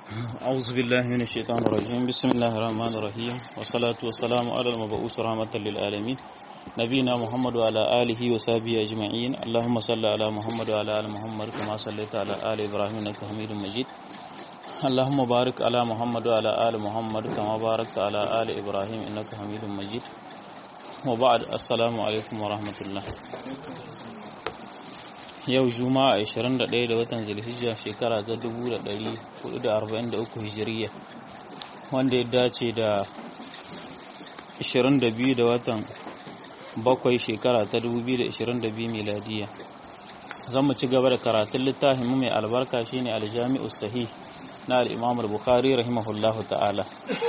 أعوذ بالله من الشيطان الرجيم بسم الله الرحمن الرحيم والصلاة والسلام على المبعوث رحمة للعالمين نبينا محمد وعلى آله وصحبه أجمعين اللهم صل على محمد وعلى آل محمد كما صليت على آل إبراهيم إنك حميد مجيد اللهم بارك على محمد وعلى آل محمد كما باركت على آل إبراهيم إنك حميد مجيد وبعد السلام عليكم ورحمة الله yau juma'a 21 da watan zulhijja shekara ta 1443 hijiriya wanda ya dace da 22 da watan bakwai shekara ta 2022 miladiya zan mu ci gaba da karatun littafin mu mai albarka shine aljami'us sahih na al-imam al-bukhari rahimahullahu ta'ala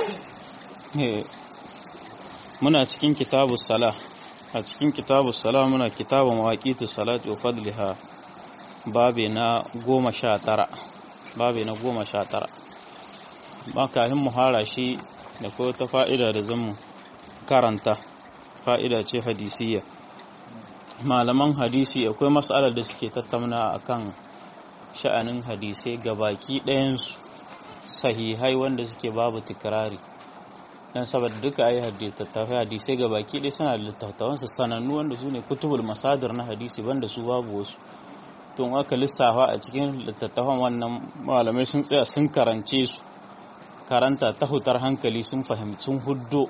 muna cikin kitabus salah a cikin kitabus salah muna kitabun mawaqitus salati wa fadliha babe na goma sha tara babe na goma sha tara ba kafin mu hara shi da ko ta fa'ida da zan karanta fa'ida ce hadisiyya malaman hadisi akwai matsalar da suke tattauna akan sha'anin hadisai gabaki ɗayansu sahihai wanda suke babu tikirari dan saboda duka ayi hadisi hadisai gabaki ɗaya suna da littattafansu sanannu wanda su ne kutubul masadar na hadisi banda su babu wasu tun aka lissafa a cikin littattafan wannan malamai sun tsaya sun karance su karanta ta hutar hankali sun fahimci sun huddo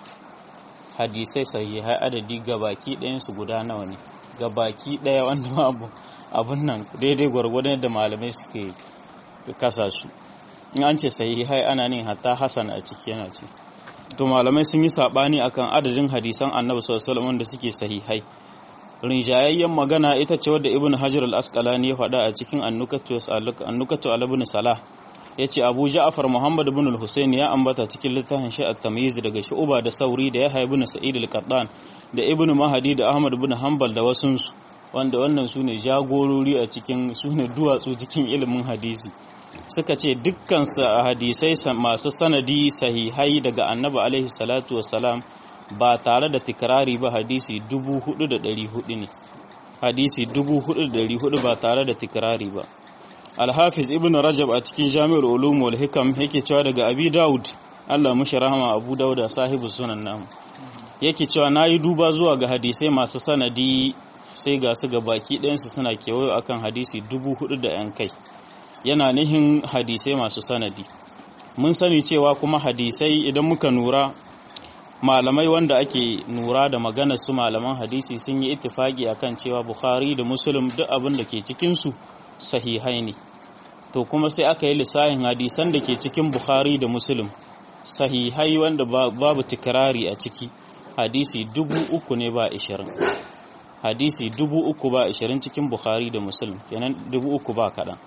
hadisai sahihai adadi gabaki ɗayan su guda nawa ne gabaki ɗaya wanda abu abun nan daidai gwargwadon yadda malamai suke kasa su in an ce sahihai ana ne hatta hasan a ciki yana ce to malamai sun yi sabani akan adadin hadisan annabi sallallahu alaihi wasallam da suke sahihai rinjayayyen magana ita ce wadda ibn hajar al-asqalani ya faɗa a cikin annukatu al-ibn salah yace abu ja'far muhammad ibn al-husayn ya ambata cikin littafin shi at-tamyiz daga shu'ba da sauri da yahya ibn sa'id al-qattan da ibn mahdi da ahmad ibn hanbal da wasun wanda wannan sune jagorori a cikin sune duwatsu cikin ilimin hadisi suka ce dukkan hadisai masu sanadi sahihai daga annabi alaihi salatu wassalam ba tare da tikirari ba hadisi 4,400 ne hadisi 4,400 ba tare da tikirari ba alhafiz ibn rajab a cikin jami'ar ulum wal hikam yake cewa daga abi daud allah mushi rahama abu dauda sahibu sunan namu yake cewa na yi duba zuwa ga hadisai masu sanadi sai ga su ga baki ɗayansu suna kewayo akan hadisi 4,000 da yan kai yana nihin hadisai masu sanadi mun sani cewa kuma hadisai idan muka nura malamai wanda ake nura da maganar su malaman hadisi sun yi ittifaki akan cewa bukhari da muslim duk abin da ke cikinsu sahihai ne to kuma sai aka yi lissahin hadisan da ke cikin bukhari da muslim sahihai wanda babu tikirari a ciki hadisi dubu uku ne ba ishirin hadisi dubu uku ba ishirin cikin bukhari da muslim kenan dubu uku ba kaɗan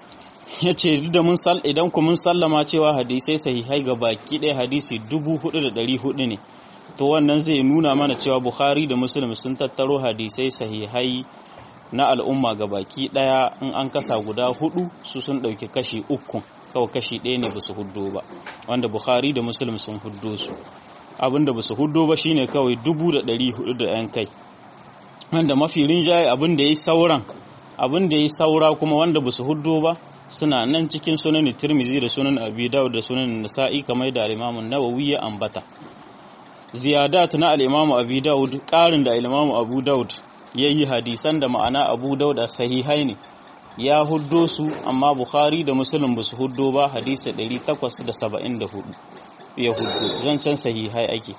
ya ce da mun idan ku mun sallama cewa hadisai sahihai ga baki ɗaya hadisi dubu hudu da ɗari hudu ne to wannan zai nuna mana cewa bukhari da muslim sun tattaro hadisai sahihai na al'umma ga baki ɗaya in an kasa guda hudu su sun ɗauki kashi uku kawai kashi ɗaya ne ba su huddo ba wanda bukhari da muslim sun huddo su abin da ba su huddo ba shine kawai dubu da ɗari hudu da yan kai wanda mafi rinjaye abin da ya yi sauran abin da ya yi saura kuma wanda ba su huddo ba suna nan cikin sunan tirmizi da sunan abi dawud da sunan nasa'i kamar da al-imam nawawi ya ambata ziyadat na al-imam abi dawud karin da al-imam abu dawud yayi hadisan da ma'ana abu dawud a sahihai ne ya huddo su amma bukhari da muslim ba su huddo ba hadisi 874 ya huddo zancen sahihai ake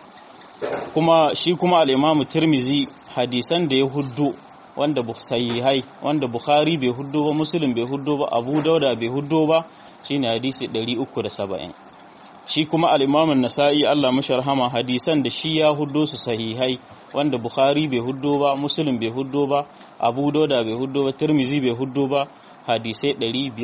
kuma shi kuma al-imam tirmizi hadisan da ya huddo wanda sahihai wanda bukhari bai huddo ba muslim bai huddo ba abu dauda bai huddo ba shine hadisi 370 shi kuma al-imam an-nasa'i Allah mashi rahama hadisan da shi ya huddo su sahihai wanda bukhari bai huddo ba muslim bai huddo ba abu dauda bai huddo ba tirmizi bai huddo ba hadisai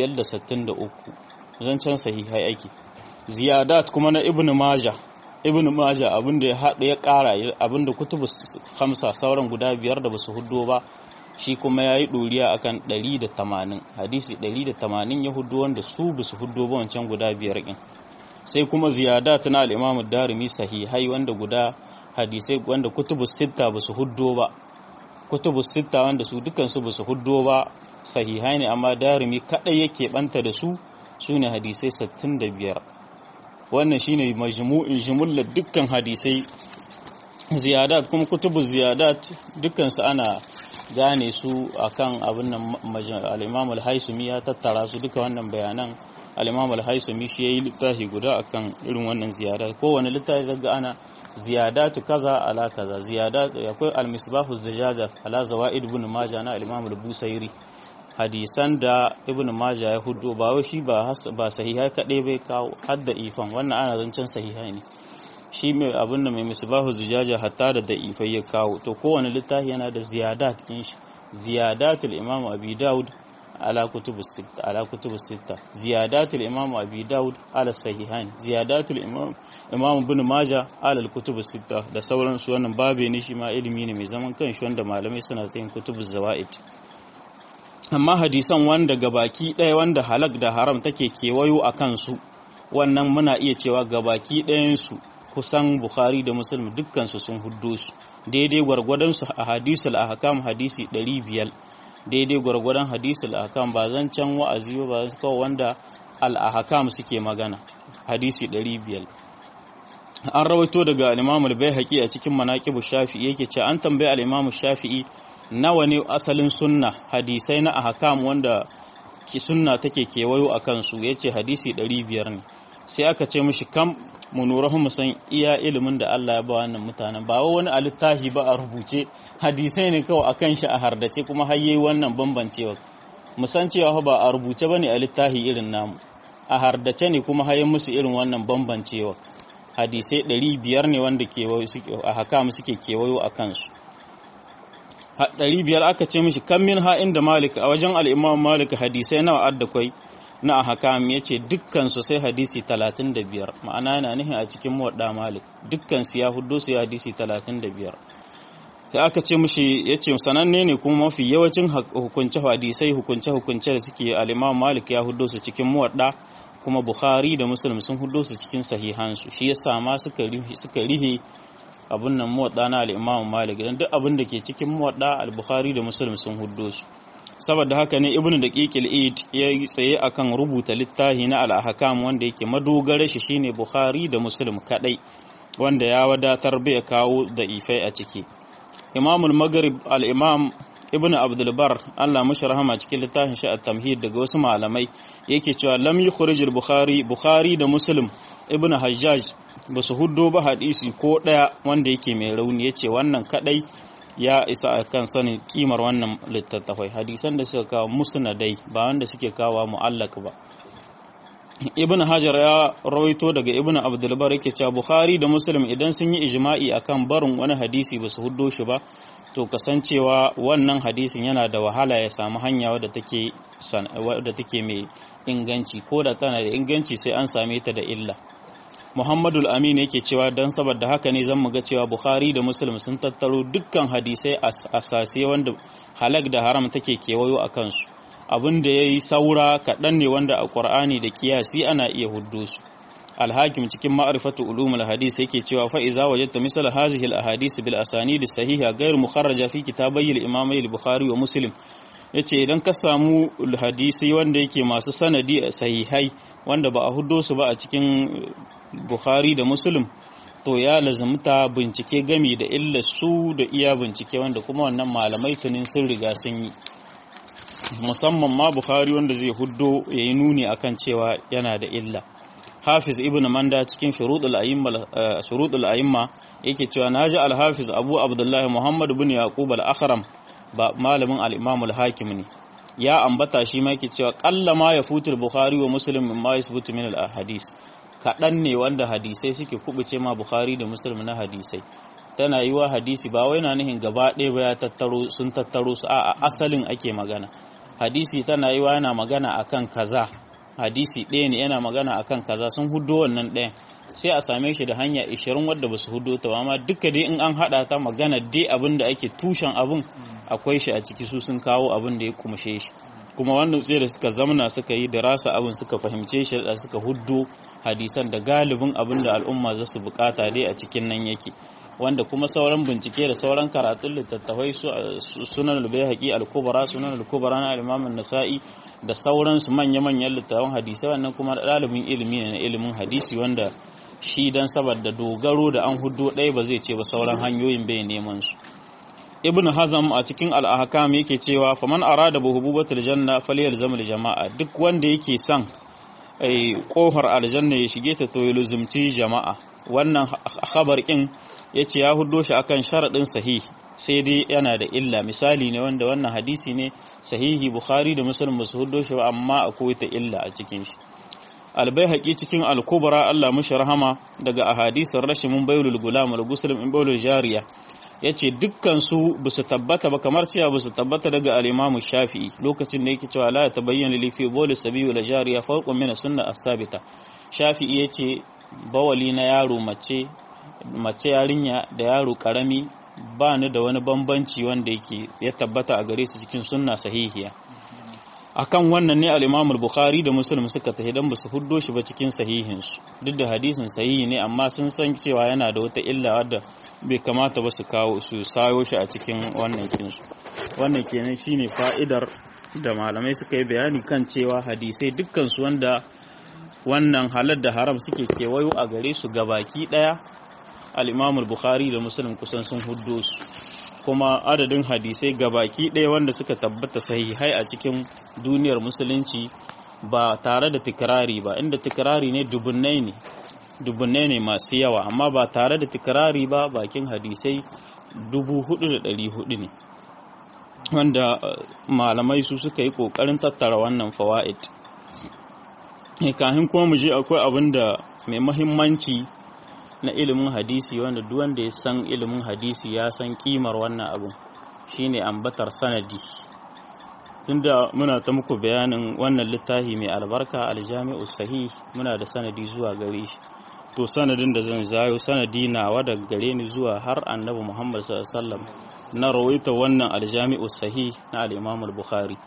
563 zancen sahihai ake ziyadat kuma na ibnu majah ibnu majah abinda ya haɗu ya ƙara abinda kutubu hamsa sauran guda biyar da basu huddo ba shi kuma ya yi ɗoriya akan 180 hadisi 180 ya huddo wanda su basu huddo ba wancan guda biyar ɗin sai kuma ziyadat na al'imamu darimi sahihai wanda guda hadisai wanda kutubu sitta basu huddo ba kutubu sitta wanda su dukansu basu huddo ba sahihai ne amma darimi kadai yake banta da su su ne hadisai 65 wannan shine majmu'in jumullar dukkan hadisai ziyadat kuma kutubu ziyadat dukkan su ana gane su akan abin nan al-Imam al-Haisumi ya tattara su duka wannan bayanan al-Imam al-Haisumi shi yayi littafi guda akan irin wannan ziyadat kowane littafi zaga ana ziyadatu kaza ala kaza ziyadat akwai al-Misbahu Zajjada ala Zawaid ibn Majah na al-Imam al-Busairi hadisan da ibn Majah ya hudo ba wai shi ba ba sahihai kadai bai kawo hadda ifan wannan ana zancen sahihai ne shi mai abin da mai misbahu zujaja hatta da da'ifai ya kawo to kowane littafi yana da ziyadat din shi ziyadatul imam abi daud ala kutubu sitta ala kutubu sitta ziyadatul imam abi daud ala sahihan ziyadatul imam imam ibn majah ala kutubu sitta da sauran su wannan babe ne shi ma ilimi ne mai zaman kanshi wanda malamai suna yin kutubu zawaid amma hadisan wanda gabaki ɗaya wanda halak da haram take kewayo a kansu wannan muna iya cewa gabaki ɗayansu kusan Bukhari da Muslim dukkansu sun huddo su daidai gwargwadon su a hadisul ahkam hadisi 500 daidai gwargwadon hadisul ahkam ba zan can wa'azi ba kawai wanda al ahkam suke magana hadisi 500 an rawaito daga al-Imam al-Baihaqi a cikin Manaqibu Shafi'i yake cewa an tambaye al-Imam Shafi'i nawa ne asalin sunna hadisai na ahkam wanda ki sunna take kewayo akan su yace hadisi 500 ne sai aka ce mishi kam mu nura mu san iya ilimin da Allah ya ba wannan mutanen ba wani alittahi ba a rubuce hadisai ne kawai akan shi a hardace kuma har yayi wannan bambancewa mu san cewa ba a rubuce bane a littahi irin namu a hardace ne kuma har musu irin wannan bambancewa hadisai 500 ne wanda kewayo suke a haka mu suke kewayo a kansu ɗari biyar aka ce mishi kan min ha inda malik a wajen al'imam malik hadisai nawa adda kwai na hakam ya ce dukkansu sai hadisi 35 ma'ana yana nihin a cikin muwadda malik dukkansu ya hudu su ya hadisi 35 sai aka ce mushi ya ce sananne ne kuma mafi yawancin hukunce hadisai hukunce hukunce da suke al'imam malik ya hudu su cikin muwadda kuma bukhari da muslim sun hudu su cikin sahihansu shi ya sama suka rihe abin nan muwadda na al'imam malik don duk abin da ke cikin muwadda al-bukhari da muslim sun hudu su saboda haka ne ibnu daqiqil id ya yi tsaye akan rubuta littafi na al-ahkam wanda yake madogara shi shine bukhari da muslim kadai wanda ya wadatar bai kawo da ifai a ciki imamul maghrib al-imam ibn abdul bar Allah mashi rahama cikin littafin shi at-tamhid daga wasu malamai yake cewa lam yukhrij al-bukhari bukhari da muslim ibn hajjaj ba su huddo ba hadisi ko daya wanda yake mai rauni yace wannan kadai ya isa a kan sanin kimar wannan littattafai hadisan da suka kawo musnadai ba wanda suke kawo mu'allak ba ibn hajar ya rawaito daga ibn abdulbar yake cewa bukhari da muslim idan sun yi ijma'i akan barin wani hadisi ba su huddo shi ba to kasancewa wannan hadisin yana da wahala ya samu hanya wadda take wadda take mai inganci ko da tana da inganci sai an same ta da illa Muhammadul Amin yake cewa don saboda haka ne zan ga cewa Bukhari da Muslim sun tattaro dukkan hadisai asasi wanda halak da haram take kewayo a kansu. Abin da ya yi saura kaɗan ne wanda a ƙur'ani da kiyasi ana iya huddo su. Alhakim cikin ma'arifatu ulumul hadis yake cewa fa iza wajadta misal hazihi al-ahadith bil asanid sahiha ghayr mukharraja fi kitabai al-imamai al-Bukhari wa Muslim yace idan ka samu hadisi wanda yake masu sanadi sahihai wanda ba a huddo su ba a cikin Bukhari da Muslim to ya lazumta bincike gami da illa su da iya bincike wanda kuma wannan malamai tunin sun riga sun yi musamman ma Bukhari wanda zai huddo ya yi nuni akan cewa yana da illa Hafiz Ibn Manda cikin Shurudul A'imma yake cewa naji Al-Hafiz Abu Abdullah Muhammad bin Yaqub Al-Akhram ba malamin al-Imam al-Hakim ne ya ambata shi ma yake cewa qalla ma yafutul Bukhari wa Muslim mimma yasbutu min al-ahadith kaɗan ne wanda hadisai suke kubuce ma Bukhari da Muslim na hadisai tana yi wa hadisi ba wai na nihin gaba ɗaya ba ya tattaro sun tattaro su a asalin ake magana hadisi tana yi wa yana magana akan kaza hadisi ɗaya ne yana magana akan kaza sun hudo wannan ɗayan sai a same shi da hanya 20 wadda ba su hudo ta ba amma duka dai in an haɗa ta magana dai abin da ake tushen abin akwai shi a ciki su sun kawo abin da ya kumshe shi kuma wannan sai da suka zamana suka yi da rasa abin suka fahimce shi da suka huddo hadisan da galibin abin da al'umma za su bukata dai a cikin nan yake wanda kuma sauran bincike da sauran karatun littattafai sunan al-bayhaqi al-kubra sunan al-kubra na al-imam an-nasa'i da sauransu manya-manyan littattafan hadisi wannan kuma dalibin ilimi ne na ilimin hadisi wanda shi dan saboda dogaro da an huddo ɗaya ba zai ce ba sauran hanyoyin bai neman su ibn hazam a cikin al-ahkam yake cewa faman arada buhububatul janna falyalzam al-jama'a duk wanda yake son ai kofar aljanna ya shige ta to ya luzumci jama'a wannan khabar kin yace ya huddo shi akan sharadin sahih sai dai yana da illa misali ne wanda wannan hadisi ne sahihi bukhari da muslim ba su huddo shi ba amma akwai ta illa a cikin shi albayhaqi cikin al-kubra Allah mushi rahama daga ahadisin rashimun baylul gulam al-guslim in baylul jariya yace dukkan su basu tabbata ba kamar cewa basu tabbata daga al-imam shafi'i lokacin da yake cewa la tabayyana li fi bawl sabiyu la jariya farqun min sunna as-sabita shafi'i yace bawali na yaro mace mace yarinya da yaro karami ba ni da wani bambanci wanda yake ya tabbata a gare su cikin sunna sahihiya akan wannan ne al-Imam al-Bukhari da Muslim suka tafi dan basu huddo shi ba cikin sahihin su duk da hadisin sahihi ne amma sun san cewa yana da wata illa wadda bai kamata ba su kawo su sayo shi a cikin wannan kinsu wannan kenan shine fa'idar da malamai suka yi bayani kan cewa hadisai dukkan su wanda wannan halar da haram suke kewayo a gare su gabaki daya al-Imam al-Bukhari da Muslim kusan sun huddo su kuma adadin hadisai gabaki ɗaya wanda suka tabbata sahihai a cikin duniyar musulunci ba tare da tikirari ba inda tikirari ne dubunnai ne dubunnai ne masu yawa amma ba tare da tikirari ba bakin hadisai dubu hudu da ɗari hudu ne wanda malamai su suka yi ƙoƙarin tattara wannan fawa'id kahin kuma mu je akwai abin da mai mahimmanci na ilimin hadisi wanda duk wanda ya san ilimin hadisi ya san kimar wannan abun shine ambatar sanadi tunda muna ta muku bayanin wannan littafi mai albarka aljami'u sahih muna da sanadi zuwa gare shi to sanadin da zan zayo sanadi nawa daga gare ni zuwa har annabi Muhammad sallallahu alaihi wasallam na rawaita wannan aljami'u sahih na al-Imam al-Bukhari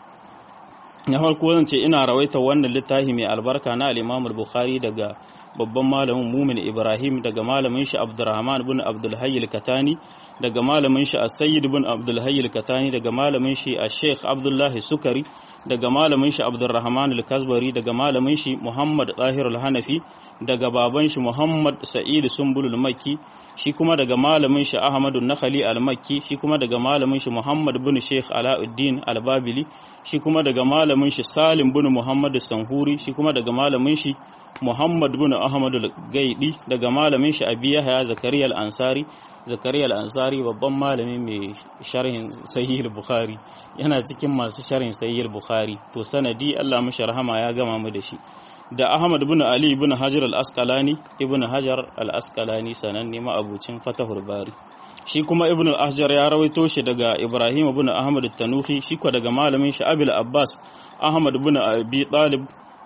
na farko zan ce ina rawaita wannan littafi mai albarka na al-Imam al-Bukhari daga babban malamin mumin ibrahim daga malamin shi abdurrahman bin abdulhayyil katani daga malamin shi as-sayyid bin abdulhayyil katani daga malamin shi a-sheikh abdullahi sukari daga malamin shi abdurrahman al-kasbari daga malamin shi muhammad zahir al-hanafi daga baban shi muhammad sa'id sumbul al-makki shi kuma daga malamin shi ahmad an-nakhali al-makki shi kuma daga malamin shi muhammad bin sheikh alauddin al-babili shi kuma daga malamin shi salim bin muhammad sanhuri shi kuma daga malamin shi Muhammad bin Ahmad al-Gaidi daga malamin shi Abi Yahya Zakariya al-Ansari Zakariya al-Ansari babban malami mai sharhin Sahih al-Bukhari yana cikin masu sharhin Sahih al-Bukhari to sanadi Allah mishi rahama ya gama mu da shi da Ahmad bin Ali bin Hajar al-Asqalani ibn Hajar al-Asqalani sananne ma'abucin Fatahul Bari shi kuma ibn al-Ahjar ya rawaito shi daga Ibrahim bin Ahmad al-Tanuhi shi ko daga malamin shi Abil Abbas Ahmad bin Abi Talib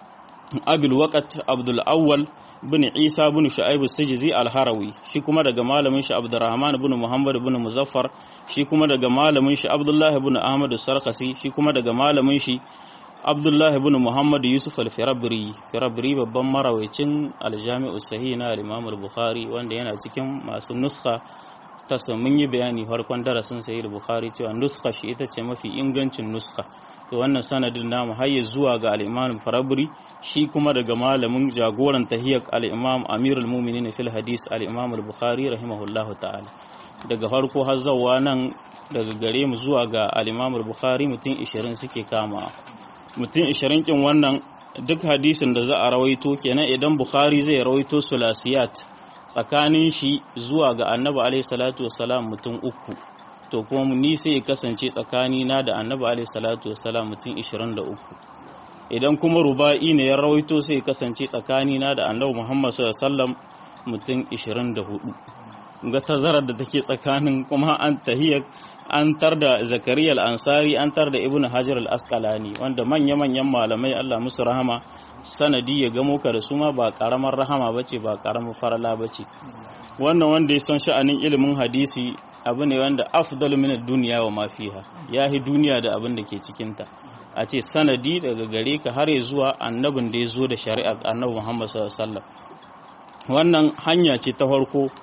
abil waqat abdul awwal bin isa bin shu'aib as-sijzi al-harawi shi kuma daga malamin shi abdurrahman bin muhammad bin muzaffar shi kuma daga malamin shi abdullahi bin ahmad as-sarqasi shi kuma daga malamin shi abdullahi bin muhammad yusuf al-firabri firabri babban marawacin al-jami'u sahih na al-imam al-bukhari wanda yana cikin masu nuskha ta mun yi bayani farkon darasin sahih al-bukhari cewa nuskha shi ita ce mafi ingancin nuskha to wannan sanadin namu har zuwa ga al-imam farabri shi kuma daga malamin jagoran tahiyyar al-imam amirul mu'minin fil hadis al-imam al-bukhari rahimahullahu ta'ala daga farko har zawa nan daga gare mu zuwa ga al-imam al-bukhari mutum 20 suke kama mutum 20 kin wannan duk hadisin da za a rawaito kenan idan bukhari zai rawaito sulasiyat tsakanin shi zuwa ga annabi alaihi salatu wassalam mutum uku to kuma ni sai ya kasance tsakani na da annabi alaihi salatu wassalam mutum 23 idan kuma ruba'i ne ya rawaito sai ya kasance tsakani na da annabi muhammad sallallahu alaihi wasallam mutum 24 ga tazarar da take tsakanin kuma an tahiyar an tar da zakariya al-ansari an tar da ibnu hajar al-asqalani wanda manya-manyan malamai Allah musu rahama sanadi ya gamo ka da su ma ba karamar rahama bace ba karamar farala bace wannan wanda ya san sha'anin ilimin hadisi abu ne wanda afdalu min ad-dunya wa ma fiha yahi duniya da abin da ke cikin ta a ce sanadi daga gare ka har ya zuwa annabin da ya zo da shari'a annabi Muhammad sallallahu alaihi wasallam wannan hanya ce ta farko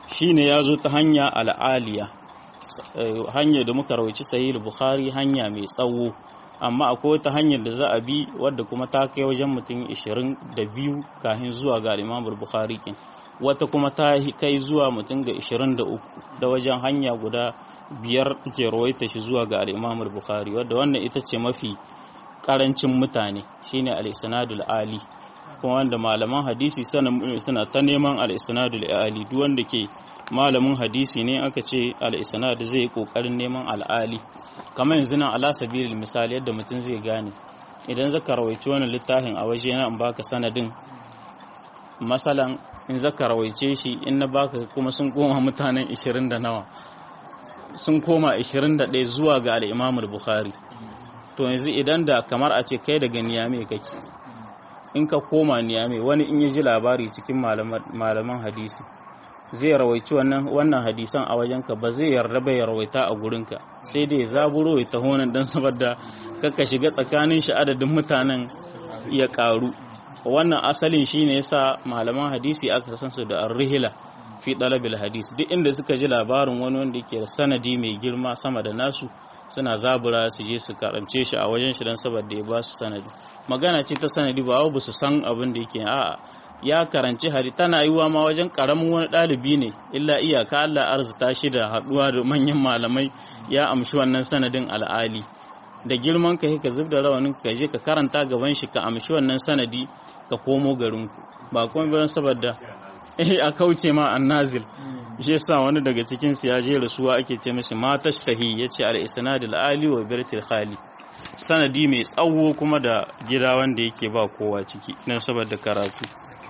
shine ya zo ta hanya al'aliya hanyar da muka rawaici sahih bukhari hanya mai tsawo amma akwai wata hanyar da za a bi wadda kuma ta kai wajen mutum 22 kafin zuwa ga Imam Bukhari kin wata kuma ta kai zuwa mutum ga 23 da wajen hanya guda biyar ke rawaita shi zuwa ga Imam Bukhari wadda wannan ita ce mafi karancin mutane shine al-isnadul ali kuma wanda malaman hadisi suna ta neman al-isnadul ali duk wanda ke malamin hadisi ne aka ce al-isnad zai kokarin neman al-ali kamar yanzu nan ala sabilil misali yadda mutum zai gane idan zaka rawaice wannan littafin a waje na in baka sanadin masalan in zaka rawaice shi in na baka kuma sun koma mutanen 20 da nawa sun koma 21 zuwa ga al-Imam bukhari to yanzu idan da kamar a ce kai daga niyame kake in ka koma niyame wani in ya ji labari cikin malaman hadisi zai rawaici wannan wannan hadisan a wajenka ba zai yarda ba ya rawaita a gurinka sai dai zaburo ya taho nan dan saboda kaka shiga tsakanin shi adadin mutanen ya karu wannan asalin shine yasa malaman hadisi aka san su da ar-rihla fi talabil hadis duk inda suka ji labarin wani wanda yake da sanadi mai girma sama da nasu suna zabura su je su karance shi a wajen shi dan saboda ya ba su sanadi magana ce ta sanadi ba ba su san abin da yake a'a ya karanci hari tana yiwuwa ma wajen karamin wani ɗalibi ne illa iyaka Allah arzuta shi da haɗuwa da manyan malamai ya amshi wannan sanadin al'ali da girman ka ka zub da rawanin ka je ka karanta gaban shi ka amshi wannan sanadi ka komo garin ku ba kuma bayan saboda eh a kauce ma annazil shi yasa wani daga cikin su ya je rasuwa ake ce mishi ma tashtahi yace al isnad al ali wa birtil khali sanadi mai tsawo kuma da gida wanda yake ba kowa ciki dan saboda karatu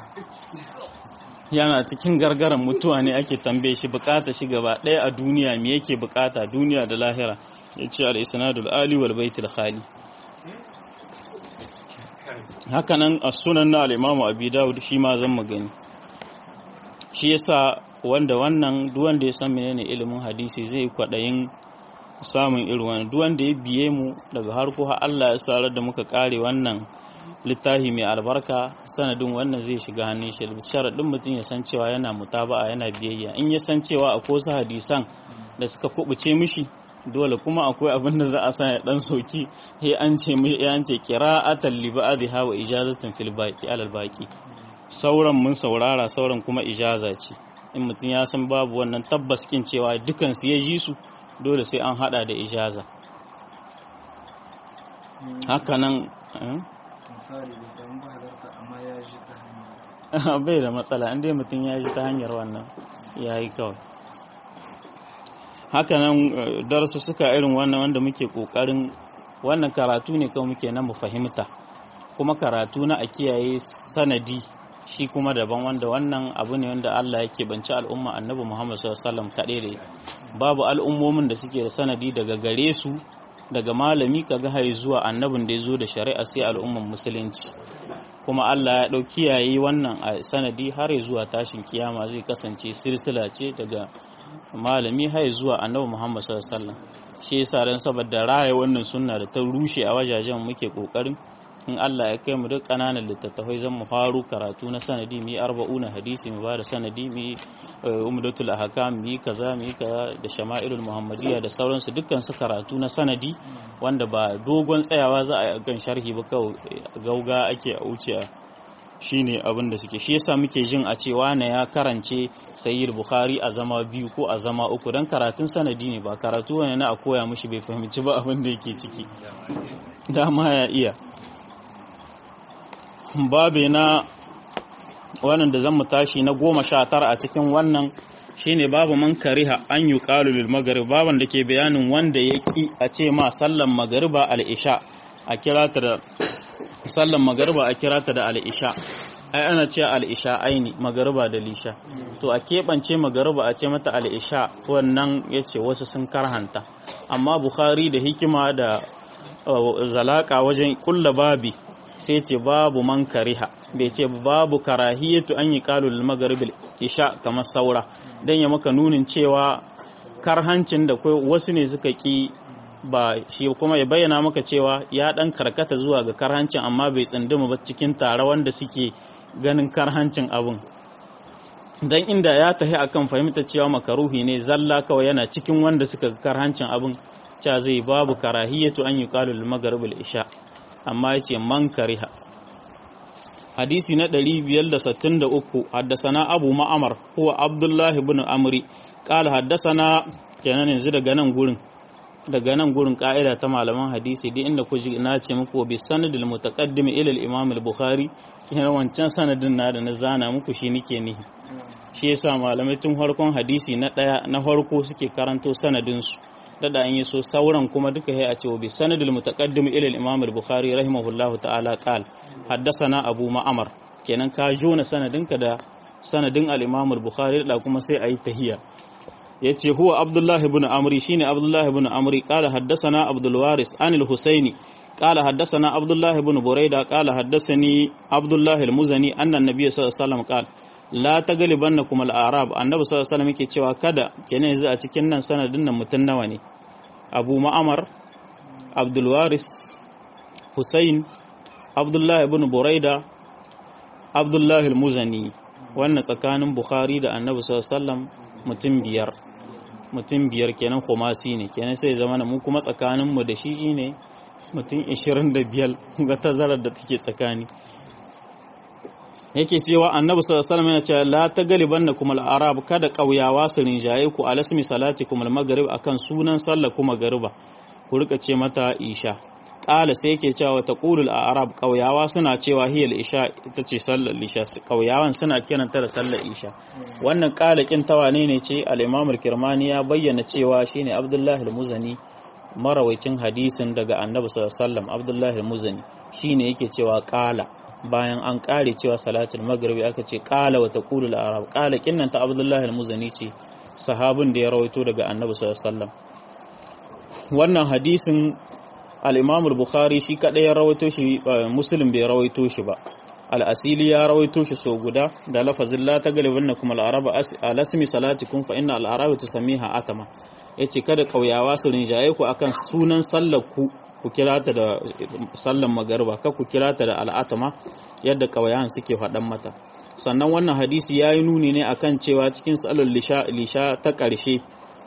yana cikin gargaran mutuwa ne ake tambaye shi bukata shi gaba ɗaya a duniya me yake bukata duniya da lahira ya ce al-isnadul ali wal baitul khali hakanan a sunan na al-imamu abi dawud shi ma zan magani shi yasa wanda wannan duk wanda ya san menene ilimin hadisi zai kwadayin samun irin wannan duk wanda ya biye mu daga harko har Allah ya sarar da muka kare wannan littafi mai albarka sanadin wannan zai shiga hannun shi sharaɗin mutum ya san cewa yana mutaba'a yana biyayya in ya san cewa akwai wasu hadisan da suka kubuce mishi dole kuma akwai abin da za a sa ya dan soki he an ce mai ya an ce qira'atan li ba'dha wa ijazatan fil baqi alal baqi sauran mun saurara sauran kuma ijaza ce in mutum ya san babu wannan tabbas kin cewa dukan su ya ji su dole sai an hada da ijaza hakanan misali bai samu ba halarta amma ya ji ta hanyar bai da matsala inda mutum ya ji ta hanyar wannan ya yi kawai hakanan darasu suka irin wannan wanda muke kokarin wannan karatu ne kawai muke na mu fahimta kuma karatu na a kiyaye sanadi shi kuma daban wanda wannan abu ne wanda Allah yake banci al'umma annabi Muhammad sallallahu alaihi wasallam kaɗai da babu al'ummomin da suke da sanadi daga gare su daga malami kaga hai zuwa annabin da ya zo da shari'a sai al'umman musulunci kuma Allah ya ɗau kiyaye wannan a sanadi har zuwa tashin kiyama zai kasance silsila ce daga malami har zuwa annabi Muhammad sallallahu alaihi wasallam shi yasa dan saboda raya wannan sunna da ta rushe a wajajen muke kokarin in Allah ya kai mu duk kananan littattafai zan mu faru karatu na sanadi mi arba'una hadisi mu ba da sanadi mi umdatul ahkam mi kaza mi kaza da shama'ilul muhammadiyya da sauransu dukkan su karatu na sanadi wanda ba dogon tsayawa za a kan sharhi ba kawai gauga ake a wuce shine abin da suke shi yasa muke jin a cewa na ya karance sayyid bukhari a zama biyu ko a zama uku dan karatun sanadi ne ba karatu wani na a koya mishi bai fahimci ba abin da yake ciki dama ya iya babe na wannan da zan mu tashi na goma sha tara a cikin wannan shine babu man kariha an yi lil magarib baban da ke bayanin wanda ya ki a ce ma sallan magariba al-isha a kira ta da sallan magariba a kira ta da al-isha ai ana ce al-isha aini magariba da lisha to a keɓance magariba a ce mata al-isha wannan yace wasu sun karhanta amma bukhari da hikima da zalaka wajen kulla babi sai ce babu man kariha bai ce babu karahiyatu an yi kalul magaribil isha kamar saura don ya maka nunin cewa karhancin da kai wasu ne suka ki ba shi kuma ya bayyana maka cewa ya dan karkata zuwa ga karhancin amma bai tsinduma ba cikin tare wanda suke ganin karhancin abun dan inda ya tahi akan fahimta cewa makaruhi ne zalla kawai yana cikin wanda suka karhancin abin cha zai babu karahiyatu an yuqalu lil maghrib al isha amma yace man kariha hadisi na 563 haddasana abu ma'amar huwa abdullah ibn amri qala haddasana kenan yanzu daga nan gurin daga nan gurin ka'ida ta malaman hadisi duk inda ku ji na ce muku bi sanadil mutaqaddim ila al-imam al-bukhari yana wancan sanadin na da na zana muku shi nike ni shi yasa malamai tun farkon hadisi na daya na farko suke karanto sanadin su dada an yi so sauran kuma duka hay a ce bi sanadil mutaqaddim ila al-imam al-bukhari rahimahullahu ta'ala qal haddathana abu ma'amar kenan ka jona sanadinka da sanadin al-imam al-bukhari da kuma sai ayi tahiyya yace huwa abdullahi ibn amri shine abdullahi ibn amri qala haddathana abdul waris an al-husaini qala haddathana abdullahi ibn burayda qala haddathani abdullahi al-muzani anna an-nabiy sallallahu alaihi wasallam qala la taglibannakum al-arab annabi sallallahu alaihi wasallam yake cewa kada kenan yanzu a cikin nan sanadin nan mutun nawa ne abu ma'amar abdul waris husain abdullahi ibn burayda abdullahi al-muzani wannan tsakanin bukhari da annabi sallallahu alaihi wasallam mutum biyar mutum biyar kenan kumasi ne kenan sai zama mu kuma tsakaninmu da shi ne mutum 25 ga tazarar da take tsakani yake cewa annabi sallallahu alaihi wasallam yana cewa la taglibannakum al-arab kada kauyawa su rinjaye ku alasmi salatikum al-maghrib akan sunan sallah kuma gariba ku rika ce mata isha kala sai yake cewa taqulul arab kauyawa suna cewa hiyal isha ita ce sallar isha kauyawan suna kiranta da sallar isha wannan kala kin tawane ne ce al-imam al-kirmani ya bayyana cewa shine abdullahi al-muzani marawaicin hadisin daga annabi sallallahu alaihi wasallam abdullahi al-muzani shine yake cewa kala bayan an kare cewa salatul maghribi aka ce qala wa taqulu arab qala kinnan ta abdullahi al-muzani ce sahabin da ya rawaito daga annabi sallallahu alaihi wasallam wannan hadisin al-imam al-bukhari shi kadai ya rawaito shi muslim bai rawaito shi ba al-asili ya rawaito shi so guda da lafazin la taglibannakum al-arab alasmi salatikum fa inna al-arab tusamiha atama yace kada kauyawa su rinjaye ku akan sunan sallar ku ku kira ta da sallan magarba ka ku kira ta da al'atama yadda ƙauyawan suke faɗan mata sannan wannan hadisi ya yi nuni ne akan cewa cikin sallar lisha ta ƙarshe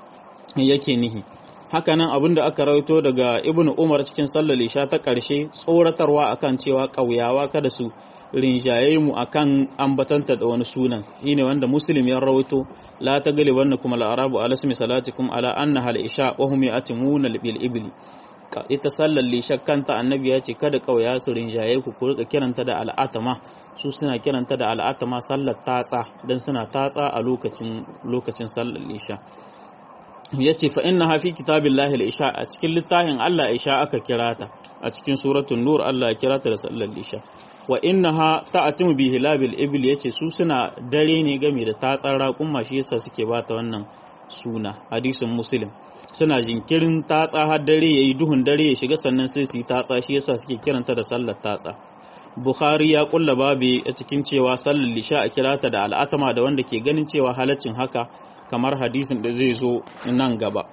yake nihi hakanan abinda aka rawaito daga ibnu umar cikin sallar lisha ta ƙarshe tsoratarwa akan cewa ƙauyawa kada su rinjaye mu akan ambatanta da wani sunan shine wanda muslim ya rawaito la taglibannakum al-arabu ala ismi salatikum ala annaha al-isha wa hum yatimuna bil ibli ita sallar lishar kanta annabi ya ce kada kauya su rinjaye ku ku rika kiranta da al'atama su suna kiranta da al'atama sallar tatsa dan suna tatsa a lokacin lokacin sallar lisha ya ce fa inna hafi kitabillahi al-isha a cikin littafin Allah isha aka kira ta a cikin suratul nur Allah ya kira ta da sallar lisha wa innaha ta'atimu bi hilabil ibl yace su suna dare ne game da tatsar raƙumma shi yasa suke bata wannan suna hadisin muslim suna jinkirin tatsa har dare yayi duhun dare ya shiga sannan sai su yi tatsa shi yasa suke kiranta da sallar tatsa Bukhari ya kulla babi a cikin cewa sallar lisha a kirata da al'atama da wanda ke ganin cewa halaccin haka kamar hadisin da zai zo nan gaba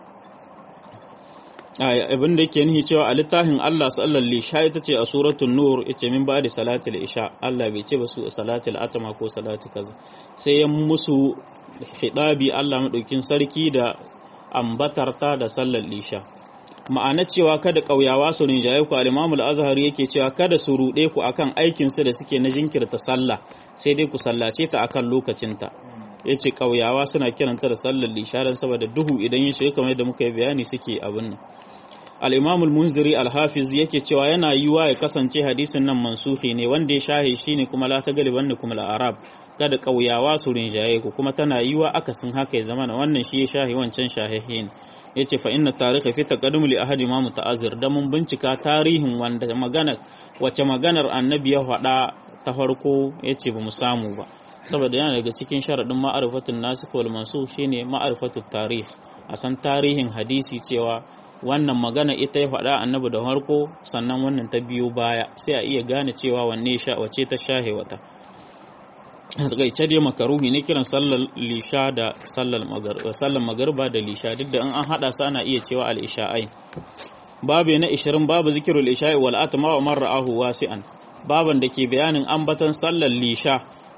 abin da yake nihi cewa a littafin Allah sallar lisha ita ce a suratul nur ita min ba da salatul isha Allah bai ce ba su salatul atama ko salatu kaza sai ya musu hidabi Allah madaukin sarki da ambatarta da sallar lisha ma'ana cewa kada ƙauyawa su rinjaye ku al-Imam al-Azhar yake cewa kada su ruɗe ku akan aikin su da suke na jinkirta sallah sai dai ku sallace ta akan lokacinta yace ƙauyawa suna kiranta da sallar lisha dan saboda duhu idan ya shiga kamar yadda muka yi bayani suke abin nan al-Imam al-Munziri al-Hafiz yake cewa yana yiwa ya kasance hadisin nan mansuhi ne wanda ya shahe shine kuma la ta galiban da kuma al-Arab kada ƙauyawa su rinjaye ku kuma tana yiwa akasin haka ya zama wannan shi ya shahe wancan shahehin ya ce fa inna tarihi fi taqaddum li ahadi ma muta'azzir da mun bincika tarihin wanda magana wace maganar annabi ya faɗa ta farko ya ce ba mu samu ba saboda yana daga cikin sharaɗin ma'arifatun nasikh wal mansukh shine ma'arifatut tarih a san tarihin hadisi cewa wannan magana ita ya faɗa annabi da farko sannan wannan ta biyo baya sai a iya gane cewa wanne sha wace ta shahe wata takaice dai makaruhi ne kiran sallar lisha da sallar magarba da lisha duk da in an hada su ana iya cewa al-isha'ai babu na 20 babu zikirul isha'i wal atma wa man ra'ahu wasi'an baban da ke bayanin ambatan sallar lisha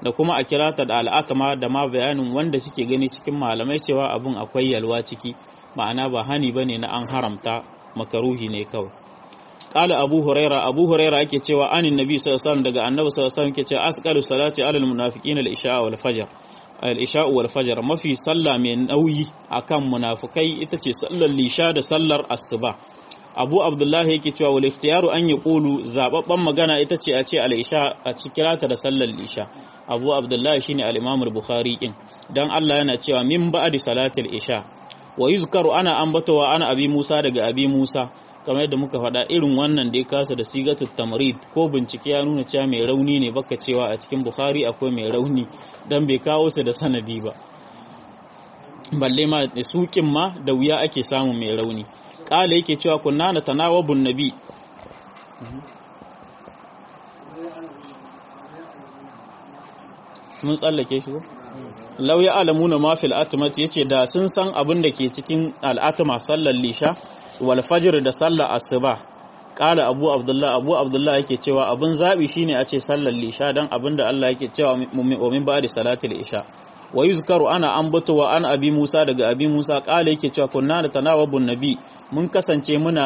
da kuma a kira ta da al'atama da ma bayanin wanda suke gani cikin malamai cewa abun akwai yalwa ciki ma'ana ba hani bane na an haramta makaruhi ne kawai qala abu huraira abu huraira yake cewa anin nabi sallallahu alaihi wasallam daga annabi sallallahu alaihi wasallam yake cewa asqalu salati alal munafiqina al-isha wal fajr al-isha wal fajr mafi sallah mai nauyi akan munafikai ita ce sallar lisha da sallar asuba abu abdullahi yake cewa wal ikhtiyaru an yaqulu zababban magana ita ce a ce al-isha a cikirata da sallar lisha abu abdullahi shine al-imam al-bukhari kin dan Allah yana cewa min ba'di salatil isha wa yuzkaru ana ambatowa ana abi Musa daga abi Musa kamar yadda muka faɗa irin wannan da ya kasa da sigatul tamrid ko bincike ya nuna cewa mai rauni ne baka cewa a cikin Bukhari akwai mai rauni dan bai kawo su da sanadi ba balle ma da sukin ma da wuya ake samu mai rauni kala yake cewa kunna na tanawabun nabi mun tsallake shi ko lau ya alamuna ma fil atmat yace da sun san abin da ke cikin al'atma sallar lisha wal fajr da sallar asuba kala abu abdullah abu abdullah yake cewa abin zabi shine a ce sallar lisha dan abin da Allah yake cewa wa min ba'di salatil isha wa yuzkaru ana ambato wa an abi musa daga abi musa kala yake cewa kunna da tanawabun nabi mun kasance muna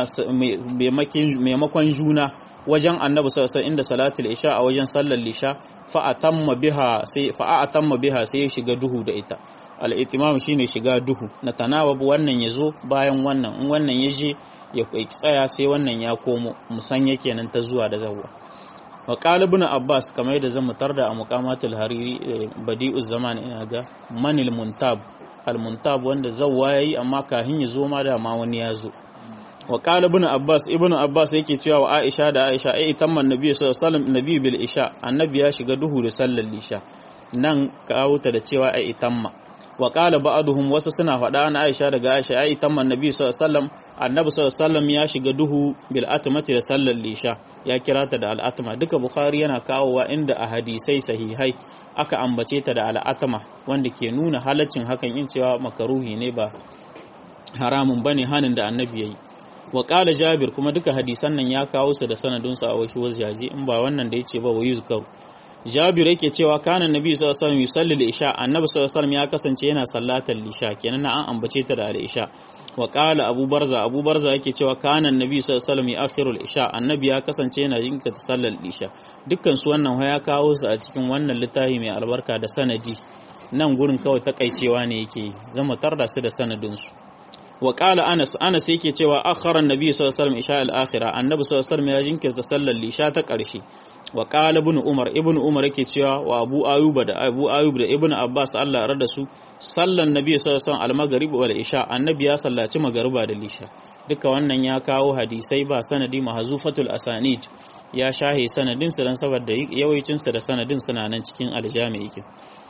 maimakon juna wajen annabi sallallahu inda salatul isha a wajen sallar lisha fa atamma biha sai fa atamma biha sai ya shiga duhu da ita al itimam shine shiga duhu na tanawabu wannan yazo bayan wannan in wannan yaje ya tsaya sai wannan ya komo musanya kenan ta zuwa da zawwa wa qala ibn abbas kamar yadda zan mutar da a muqamatul hariri badi'uz zaman ina ga manil muntab al muntab wanda zawwa yayi amma kahin ya zo ma da ma wani ya zo wa qala ibn abbas ibn abbas yake cewa wa aisha da aisha ai tamman nabi sallallahu alaihi wasallam nabi bil isha annabi ya shiga duhu da sallar lisha nan kawo ta da cewa ai tamma wa qala ba'dhum wasu suna faɗa na aisha daga aisha ai tamman nabi sallallahu alaihi wasallam annabi sallallahu alaihi wasallam ya shiga duhu bil atmati da sallar lisha ya kira ta da al atma duka bukhari yana kawowa inda a hadisai sahihai aka ambace ta da al atma wanda ke nuna halaccin hakan in cewa makaruhi ne ba haramun bane hanin da annabi yayi wa ƙala jabir kuma duka hadisan nan ya kawo su da sanadinsu a wasu wajaje in ba wannan da ya ce ba wa yuzkaru jabir yake cewa kana nabi sallallahu alaihi wasallam yusalli al-isha annabi sallallahu alaihi ya kasance yana sallatar lisha kenan an ambace ta da al-isha wa qala abu barza abu barza yake cewa kana nabi sallallahu alaihi yu'akhiru al-isha annabi ya kasance yana jinkata sallar lisha dukkan su wannan ya kawo su a cikin wannan littafi mai albarka da sanadi nan gurin kawai takaicewa ne yake zama tarda su da sanadin su wa qala anas anas yake cewa akhara annabi sallallahu alaihi wasallam isha al-akhirah annabi sallallahu alaihi wasallam ya jinkirta sallar lisha ta ƙarshe wa qala ibn umar ibn umar yake cewa wa abu ayuba da abu ayub da ibn abbas Allah ya rada su sallan nabi sallallahu alaihi wasallam al-maghrib wal isha annabi ya sallaci magariba da lisha duka wannan ya kawo hadisai ba sanadi mahzufatul asanid ya shahe sanadin su dan saboda yawancin su da sanadin suna nan cikin aljami yake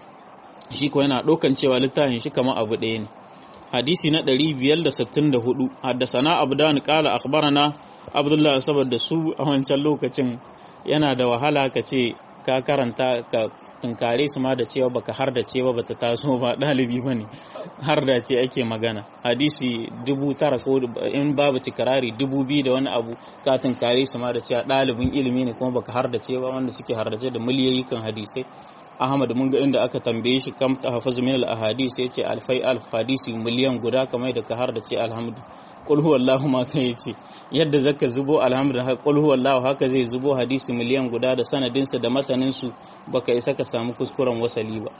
shi ko yana dokan cewa littafin shi kamar abu ɗaya ne hadisi na 564 haddasana abdan qala akhbarana abdullah saboda su a wancan lokacin yana da wahala ka ce ka karanta ka tunkare su ma da cewa baka har da cewa bata taso ba dalibi bane har da ce ake magana hadisi dubu tara ko in babu tikarari dubu biyu da wani abu ka tunkare su ma da cewa dalibin ilimi ne kuma baka har da cewa wanda suke har da da miliyoyi kan hadisai Ahmad mun ga inda aka tambaye shi kam ta hafazu min al-ahadis yace alfai alf hadisi miliyan guda kamar da ka har da ce alhamdu qul huwallahu ma kai yace yadda zaka zubo alhamdu qul huwallahu haka zai zubo hadisi miliyan guda da sanadin sa da matanin su baka isa ka samu kuskuren wasali ba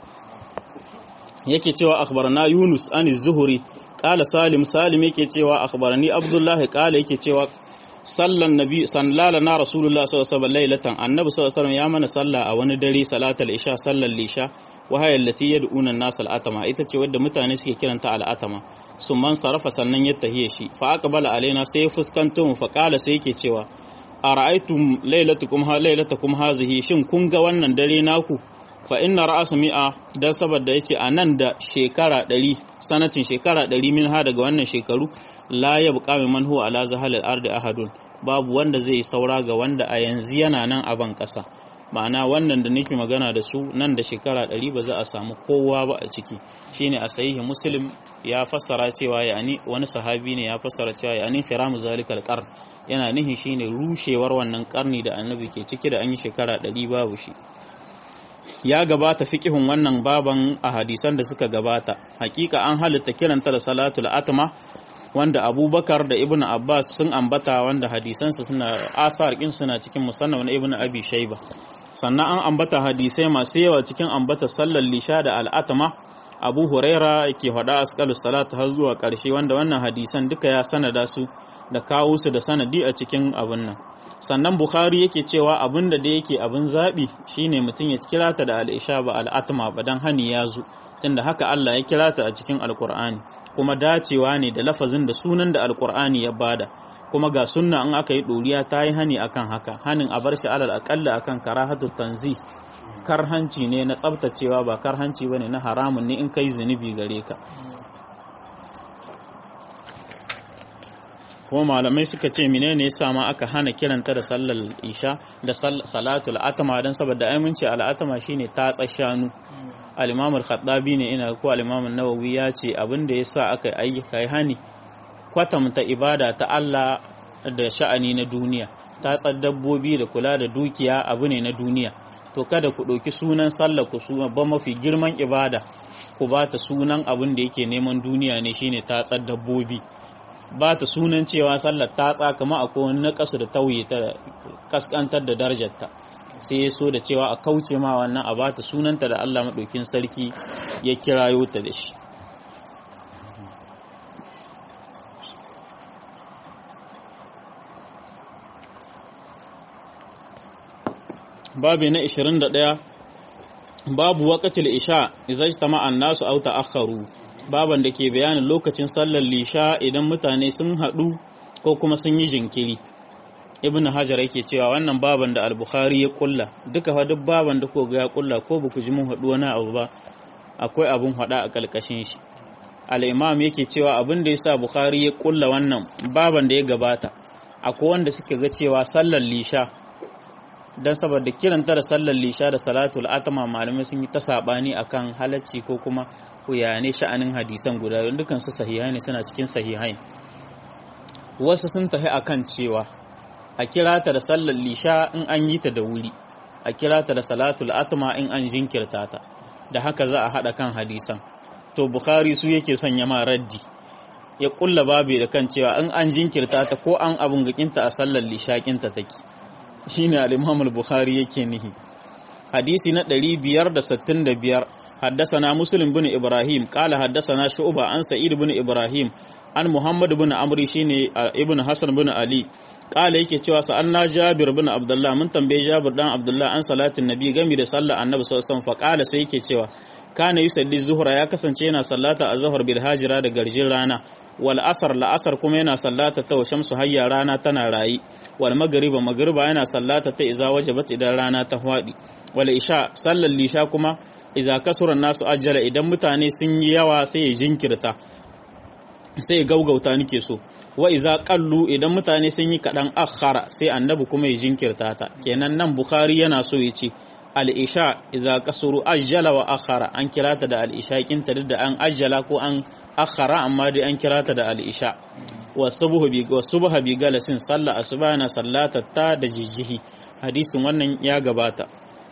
yake cewa akhbarana Yunus an az-Zuhri qala Salim Salim yake cewa akhbarani Abdullah qala yake cewa sallan nabi sallala na rasulullah sallallahu alaihi wasallam lailatan annabi sallallahu alaihi ya mana sallah a wani dare salatal isha sallar lisha wa hayya allati yad'una an-nas al-atama ita ce wadda mutane suke kiranta al-atama man sarafa sannan ya tahiye shi fa aqbala alaina sai ya fuskanto mu fa qala sai yake cewa ara'aytum lailatukum ha lailatukum hazihi shin kun ga wannan dare naku fa inna ra'asa mi'a dan saboda yace anan da shekara 100 sanatin shekara 100 min ha daga wannan shekaru la yabqa man huwa ala zahalil ardi ahadun babu wanda zai saura ga wanda a yanzu yana nan a ban kasa ma'ana wannan da nake magana da su nan da shekara 100 ba za a samu kowa ba a ciki shine a sahihi muslim ya fassara cewa yani wani sahabi ne ya fassara cewa yani khiramu zalikal qarn yana nihin shine rushewar wannan karni da annabi ke ciki da an yi shekara 100 babu shi ya gabata fiqihun wannan baban a hadisan da suka gabata hakika an halitta kiranta da salatul atma wanda abubakar da ibn abbas sun ambata wanda hadisansu suna asar kin suna cikin musannaf na ibn abi shaiba sannan an ambata hadisai masu yawa cikin ambata sallar lisha da al'atama abu huraira yake faɗa asqalu salatu har zuwa ƙarshe wanda wannan hadisan duka ya sanada su da kawo su da sanadi a cikin abin nan sannan bukhari yake cewa abin da da yake abin zaɓi shine mutum ya kira ta da al'isha ba al'atma ba dan hani ya zo tunda haka Allah ya kira ta a cikin alkur'ani kuma dacewa ne da lafazin da sunan da alkur'ani ya bada kuma ga sunna in aka yi ɗoriya ta yi hani akan haka hanin a bar shi alal aƙalla akan karahatu tanzi karhanci ne na tsabtacewa ba karhanci bane na haramun ne in kai zunubi gare ka kuma malamai suka ce menene yasa ma aka hana kiranta da sallar isha da salatul atama dan saboda aminci al'atama shine tatsa shanu al-imam al-khattabi ne ina ko al-imam an-nawawi ya ce abin da yasa aka ayyuka hani kwatamta ibada ta Allah da sha'ani na duniya tatsar dabbobi da kula da dukiya abu ne na duniya to kada ku ɗauki sunan sallar ku su ba mafi girman ibada ku ba ta sunan abin da yake neman duniya ne shine tatsar dabbobi ba ta sunan cewa sallar tatsa kama akwai wani naƙasu da tauye ta kaskantar da darajarta sai ya so da cewa a kauce ma wannan a ba ta sunanta da Allah maɗaukin sarki ya kirayo ta da shi babi na 21 babu waqatil isha idza ijtama an-nasu aw ta'akharu baban da ke bayanin lokacin sallar lisha idan mutane sun haɗu ko kuma sun yi jinkiri ibn hajar yake cewa wannan baban da al-bukhari ya kulla duka fa duk baban da ko ga ya kulla ko ba ku ji mun haɗu wani abu ba akwai abun haɗa a kalkashin shi al-imam yake cewa abin da yasa bukhari ya kulla wannan baban da ya gabata akwai wanda suke ga cewa sallar lisha don saboda kiranta da sallar lisha da salatul atama malamai sun yi ta sabani akan halacci ko kuma ne sha'anin hadisan guda don dukan su sahihai ne suna cikin sahihai wasu sun tafi akan cewa a kira ta da sallar lisha in an yi ta da wuri a kira ta da salatul atama in an jinkirta ta da haka za a haɗa kan hadisan to bukhari su yake sanya ma raddi ya kulla babu da kan cewa in an jinkirta ta ko an abun gakinta a sallar lishakinta take shine al-Imam al-Bukhari yake nihi hadisi na 565 حدثنا مسلم بن إبراهيم قال حدثنا شعبة عن سعيد بن إبراهيم عن محمد بن عمرو شيني ابن حسن بن علي قال yake cewa sa'anna Jabir bin Abdullah mun tambaye Jabir dan Abdullah an salatin Nabi gami da sallar Annabi sallallahu alaihi wasallam fa qala sai yake cewa kana yusalli zuhra ya kasance yana sallata azhar bil hajira da garjin rana wal asar la asar kuma yana sallata ta shamsu hayya rana tana rayi wal magriba magriba yana sallata ta iza wajabat idan rana ta hwadi wal isha sallar lisha kuma iza kasura nasu ajjala idan mutane sun yi yawa sai ya jinkirta sai gaugauta nake so wa iza qallu idan mutane sun yi kadan akhara sai annabi kuma ya jinkirta ta kenan nan bukhari yana so ya ce al-isha iza kasuru ajjala wa akhara an kirata da al-isha kinta duk da an ajjala ko an akhara amma dai an kirata da al-isha wa subhu bi wa subha bi galasin salla asbana sallata ta da jijihi hadisin wannan ya gabata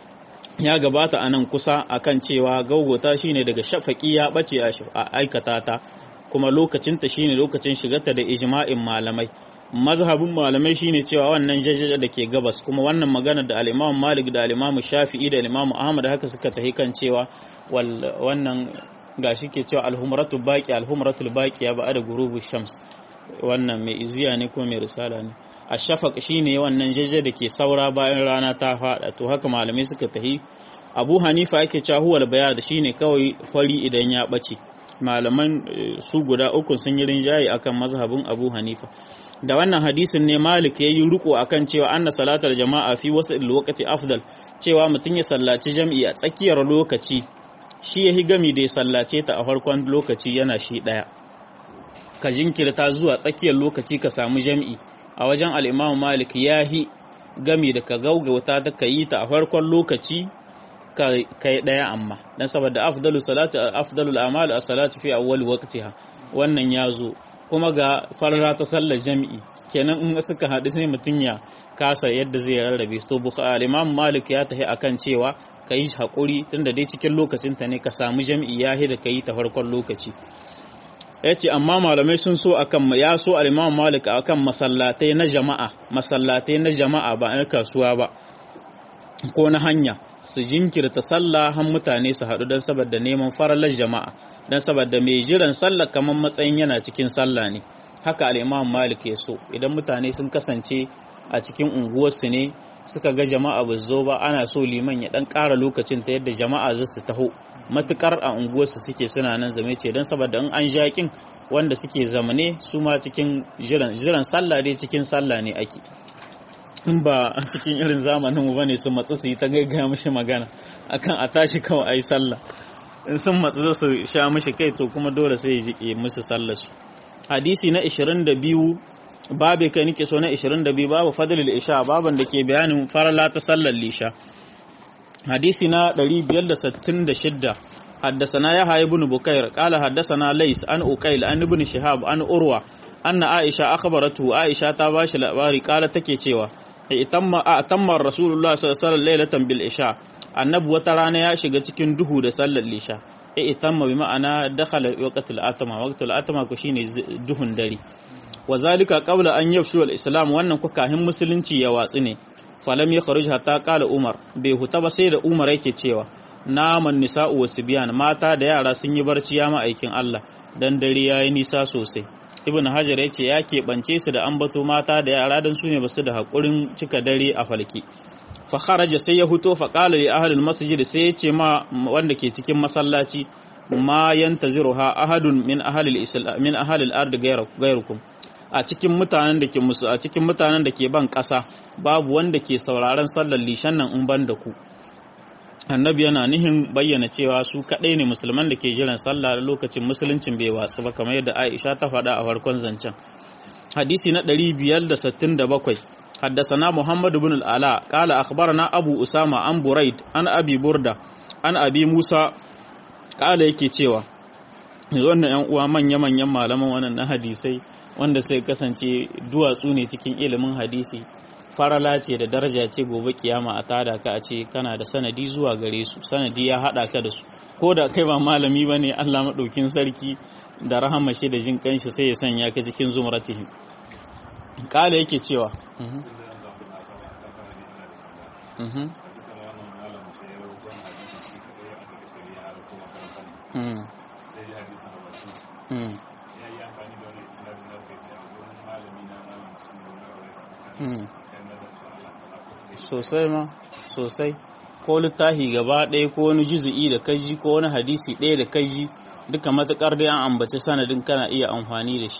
ya gabata anan kusa akan cewa gaugota shine daga shafaki ya bace a aikata ta kuma lokacinta shine lokacin shigarta da ijma'in malamai mazhabin malamai shine cewa wannan jajjaja da ke gabas kuma wannan magana da al-Imam Malik da al-Imam Shafi'i da al-Imam Ahmad haka suka tafi kan cewa wannan gashi ke cewa al-humratu baqi al-humratu baqi ya ba'da gurubu shams wannan mai iziya ne ko mai risala ne ashafaq shine wannan jajjaja da ke saura bayan rana ta fada to haka malamai suka tafi Abu Hanifa yake cewa huwal bayad shine kawai fari idan ya bace malaman su guda uku sun yi rinjaye akan mazhabin Abu Hanifa da wannan hadisin ne Malik ya yi riko akan cewa anna salatar jama'a fi wasu lokaci afdal cewa mutum ya sallaci jam'i a tsakiyar lokaci shi ya gami da ya sallace ta a farkon lokaci yana shi ɗaya ka jinkirta zuwa tsakiyar lokaci ka samu jam'i a wajen al'imamu Malik ya yi gami da ka gaugauta ta ka yi ta a farkon lokaci ka yi ɗaya amma don saboda afdalu salatu afdalu al'amalu a salatu fi awwal waqtiha wannan ya zo kuma ga farla ta sallar jami'i kenan in suka haɗu sai mutum ya kasa yadda zai rarrabe to bukhari imam malik ya tafi akan cewa ka yi haƙuri tunda dai cikin lokacin ta ne ka samu jami'i ya da ka yi ta farkon lokaci ya ce amma malamai sun so akan ya so al-imam malik akan masallatai na jama'a masallatai na jama'a ba na kasuwa ba ko na hanya su jinkirta sallah har mutane su haɗu don saboda neman faralar jama'a don saboda mai jiran sallah kamar matsayin yana cikin sallah ne haka al'imam malik ya so idan mutane sun kasance a cikin unguwarsu ne suka ga jama'a ba zo ba ana so liman ya dan ƙara lokacin ta yadda jama'a za su taho matukar a unguwarsu suke suna nan zame ce don saboda in an jaƙin wanda suke zamane su ma cikin jiran jiran sallah dai cikin sallah ne ake in ba a cikin irin zamanin mu bane su matsu su yi ta gaggaya mishi magana akan a tashi kawai ayi sallah in sun matsu su sha mishi kai to kuma dole sai ya jike musu sallar su hadisi na 22 babu kai nake so na 22 babu fadlul isha baban da ke bayanin farala ta sallar lisha hadisi na 566 حدثنا يحيى بن بكير قال حدثنا ليس عن أقيل عن ابن شهاب عن أروى أن عائشة أخبرته عائشة تباش الأباري قالت تكي cewa atamma rasulullah sallallahu alaihi lailatan bil isha annabi wata rana ya shiga cikin duhu da sallar lisha e itamma bi ma'ana dakhala waqtul atama waqtul atama ko shine duhun dare wa zalika qabla an yafshu al islam wannan ku kahin musulunci ya watsi ne falam ya kharuj hatta qala umar bai huta ba sai da umar yake cewa naman nisa'u wasu biyan mata da yara sun yi barci ya ma'aikin Allah dan dare yayi nisa sosai ibn hajar ya ce ya keɓance su da ambato mata da yara don su ne basu da haƙurin cika dare a falki fa kharaja sai ya fito fa qala li ahli masjid sai ya ce ma wanda ke cikin masallaci ma yantaziruha ahadun min ahli al-islam min ahli al-ard ghayrukum a cikin mutanen da ke musu a cikin mutanen da ke ban ƙasa babu wanda ke sauraron sallar lishan nan in ban da ku annabi yana nihin bayyana cewa su kaɗai ne musulman da ke jiran sallah da lokacin musuluncin bai watsu ba kamar yadda aisha ta faɗa a farkon zancen hadisi na 567 حدثنا محمد بن العلاء قال أخبرنا أبو أسامة عن بريد عن أبي بردة عن أبي موسى قال yake cewa wannan ‘yan uwa manya-manyan malaman wannan na hadisai wanda sai kasance duwatsu ne cikin ilimin hadisi farala ce da daraja ce gobe kiyama a tada ka a ce kana da sanadi zuwa gare su sanadi ya haɗa ka da su ko da kai ba malami ba ne allah maɗaukin sarki da rahama shi da jin kanshi sai ya sanya ka cikin zumratihim kala yake cewa sosai ma sosai ko littafi gaba ɗaya ko wani juzu'i da kaji ko wani hadisi ɗaya da kaji duka matuƙar da an ambaci sanadin kana iya amfani da shi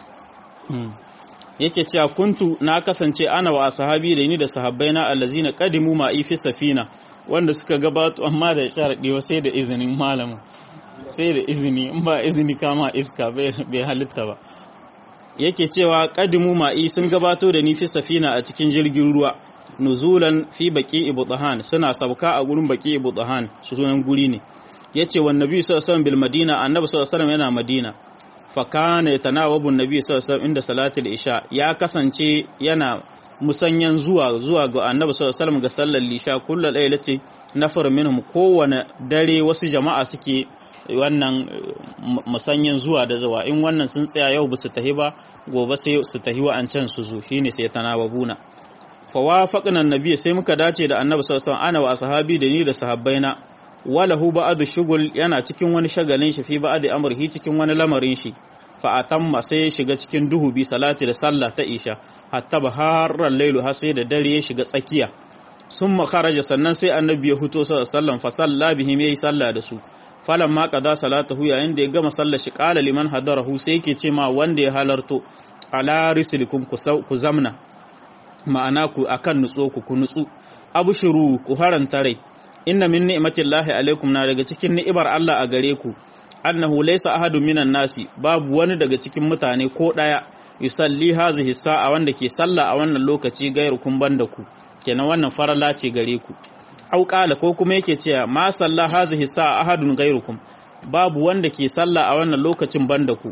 yake cewa kuntu na kasance ana wa sahabi da ni da sahabbai na allazina qadimu ma fi safina wanda suka gabato amma da sharadi sai da izinin malamin sai da izini in ba izini kama iska bai halitta ba yake cewa qadimu ma'i sun gabato da ni fi safina a cikin jirgin ruwa nuzulan fi baki ibutahan suna sauka a gurin baki ibutahan sunan guri ne yace wan nabi sallallahu alaihi bil madina annabi sallallahu alaihi yana madina fa kana yatanawabu nabi sallallahu alaihi inda salatul isha ya kasance yana musanyan zuwa zuwa ga annabi sallallahu alaihi ga sallar isha kullu lailati nafar minhum kowane dare wasu jama'a suke wannan musanyan zuwa da zuwa in wannan sun tsaya yau ba su tahi ba gobe sai su tahi wa'ancan su zo shine sai tanawabuna fa wafaqna annabi sai muka dace da annabi sallallahu alaihi ana wa sahabi da ni da sahabbaina walahu ba'd shugul yana cikin wani shagalin shi fi ba'd amrihi cikin wani lamarin shi fa atamma sai ya shiga cikin duhu bi salati da sallah ta isha hatta baharran lailu har sai da dare ya shiga tsakiya summa kharaja sannan sai annabi ya fito sallallahu alaihi wasallam fa salla bihim yayi sallah da su falan ma qada salatahu yayin da ya gama sallar shi qala liman hadarahu sai yake ce ma wanda ya halarto ala rislikum ku zamna ma'ana ku akan nutso ku ku nutsu abshuru ku haranta rai inna min ni'matillahi alaikum na daga cikin ni'imar Allah a gare ku annahu laysa ahadun minan nasi babu wani daga cikin mutane ko daya yusalli hazihi sa'a wanda ke sallah a wannan lokaci gairukum banda ku kenan wannan farala ce gare ku au qala ko kuma yake cewa ma salla hazihi sa'a ahadun gairukum babu wanda ke sallah a wannan lokacin banda ku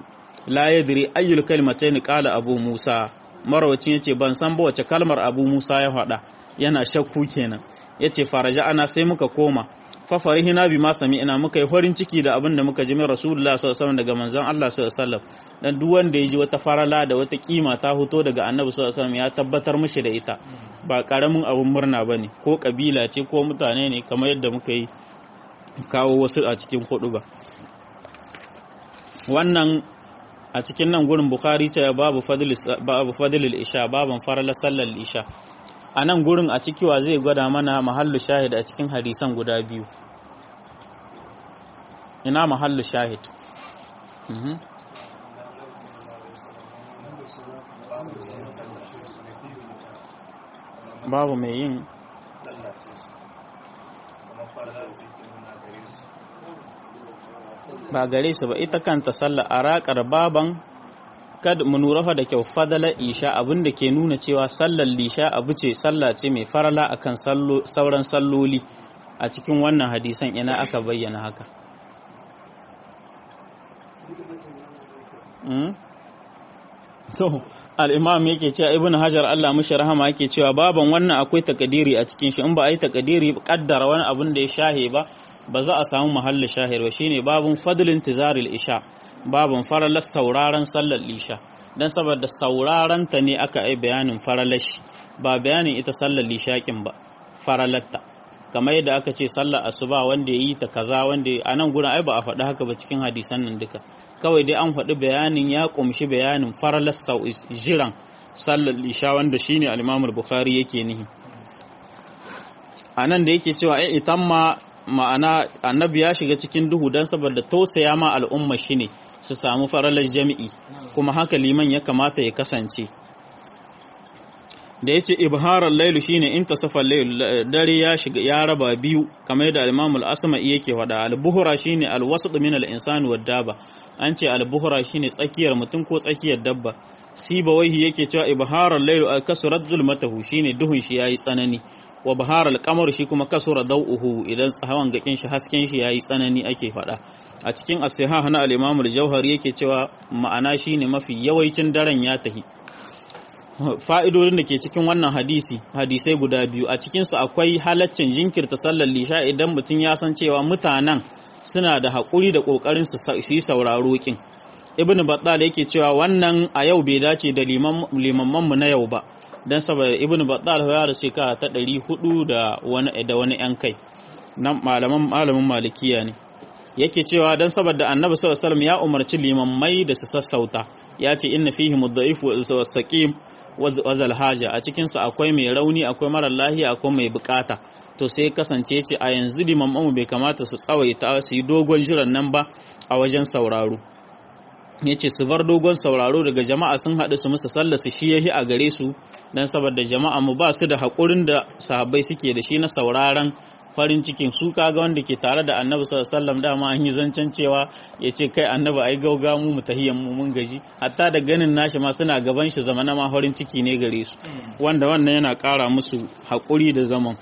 la yadri ayyul kalimatayn qala abu musa marawacin yace ban san ba wace kalmar abu musa ya faɗa yana shakku kenan yace faraja ana sai muka koma fa farihina bima sami'na muka yi farin ciki da abin da muka ji min rasulullah sallallahu alaihi wasallam daga manzon Allah sallallahu alaihi wasallam dan duk wanda ya ji wata farala da wata kima ta fito daga annabi sallallahu alaihi wasallam ya tabbatar mishi da ita ba karamin abin murna bane ko kabila ce ko mutane ne kamar yadda muka yi kawo wasu a cikin hudu ba wannan a cikin nan gurin bukhari ce babu fadlil isha baban farala sallar isha a nan gurin a cikiwa zai gwada mana mahallu shahid a cikin hadisan guda biyu ina mahallu shahid babu mai yin ba gare su ba ita kanta sallah a raƙar baban kad mu nurafa da kyau fadalar isha abin da ke nuna cewa sallar lisha abu ce sallah ce mai farala akan sauran salloli a cikin wannan hadisan ina aka bayyana haka to al'imam yake cewa ibn hajar Allah mushi rahama yake cewa baban wannan akwai takadiri a cikin shi in ba a yi takadiri kaddara wani abin da ya shahe ba ba za a samu mahallin shahir ba shine babun fadlin tizaril isha babun faralar sauraron sallar lisha dan saboda sauraron ta ne aka yi bayanin faralar shi ba bayanin ita sallar lishakin ba faralatta kamar yadda aka ce sallar asuba wanda ya yi ta kaza wanda a nan gurin ai ba a faɗi haka ba cikin hadisan nan duka kawai dai an faɗi bayanin ya ƙumshi bayanin faralar jiran sallar lisha wanda shine al-Imam bukhari yake nihi a nan da yake cewa ai itan ma ma'ana annabi ya shiga cikin duhu don saboda tausaya ma al'umma shi ne su samu faralar jami'i kuma haka liman ya kamata ya kasance da ya ce ibharar lailu shi ne in tasafar lailu dare ya shiga ya raba biyu kamar da alimamul asma yake wada albuhura shi ne alwasu min al'insani wa daba an ce albuhura shi ne tsakiyar mutum ko tsakiyar dabba siba waihi yake cewa ibharar lailu alkasurat zulmatahu shi ne duhun shi ya yi tsanani wa bahar al shi kuma kasura dau'uhu idan tsahawan gakin shi hasken shi yayi tsanani ake fada a cikin as-sihah na al-Imam al-Jauhari yake cewa ma'ana shine mafi yawaicin daren ya tahi fa'idodin da ke cikin wannan hadisi hadisai guda biyu a cikin su akwai halaccin jinkirta sallar lisha idan mutum ya san cewa mutanen suna da haƙuri da ƙoƙarin su yi sauraro kin ibn battal yake cewa wannan a yau bai dace da limamman mu na yau ba dan saboda ibn battal ya da shekara ta 400 da wani da wani yan kai nan malaman malamin malikiya ne yake cewa dan saboda annabi sallallahu alaihi wasallam ya umarci limammai da su sassauta ya ce inna fihi mudda'if wa saqim wa zal haja a cikin su akwai mai rauni akwai mara lahiya akwai mai bukata to sai kasance ce a yanzu limamman bai kamata su tsawaita su yi dogon jiran nan ba a wajen sauraro ya ce su bar dogon sauraro daga jama'a sun haɗu su musu sallah su shi yahi a gare su don saboda jama'a mu ba su da haƙurin da sahabbai suke da shi na sauraron farin cikin su kaga wanda ke tare da annabi sallallahu alaihi wasallam dama an yi zancen cewa ya ce kai annabi ai gauga mu mu tahiyan mu mun gaji hatta da ganin nashi ma suna gaban shi zamana ma farin ciki ne gare su wanda wannan yana ƙara musu haƙuri da zaman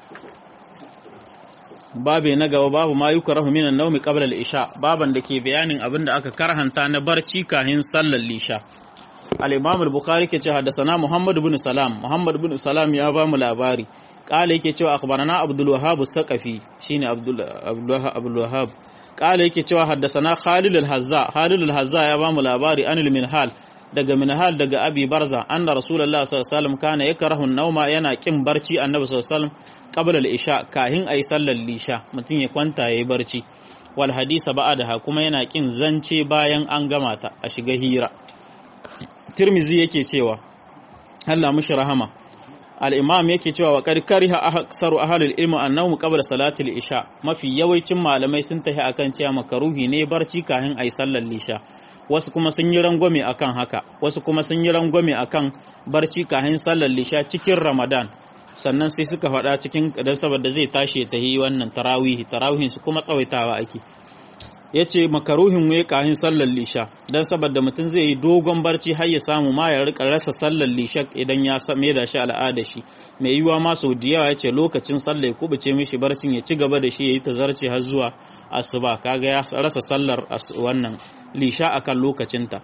babe na gaba babu ma yukrahu minan nawmi qabla al-isha baban da ke bayanin abin da aka karhanta na barci kahin sallar lisha al-imam al-bukhari ke ce haddathana muhammad ibn salam muhammad ibn salam ya ba mu labari qala yake cewa akhbarana abdul wahhab as-saqafi shine abdul abdul wahhab qala yake cewa haddathana khalid al-hazza khalid al-hazza ya ba mu labari anil minhal daga minhal daga abi barza anna rasulullah sallallahu alaihi wasallam kana yakrahu an-nawma yana kin barci annabi sallallahu alaihi wasallam qabla al-isha kahin ayi sallar lisha mutum ya kwanta yayi barci wal hadisa ba'daha kuma yana kin zance bayan an gama ta a shiga hira tirmizi yake cewa Allah mushi rahama al-imam yake cewa wa qad kariha aksaru ahlul ilmi annahum qabla salati al-isha mafi yawancin malamai sun tafi akan cewa makaruhi ne barci kahin ayi sallar lisha wasu kuma sun yi rangwame akan haka wasu kuma sun yi rangwame akan barci kahin sallar lisha cikin ramadan sannan sai suka faɗa cikin dan saboda zai tashi ta yi wannan tarawihi tarawihin su kuma tsawaitawa ake ya ce makaruhin ya kahin sallar lisha don saboda mutum zai yi dogon barci har ya samu ma ya rika rasa sallar lisha idan ya mai da shi al'ada shi mai yiwa ma sau da yawa ya ce lokacin sallar ya kubuce mishi barcin ya ci gaba da shi ya yi ta zarce har zuwa asuba kaga ya rasa sallar wannan lisha akan lokacinta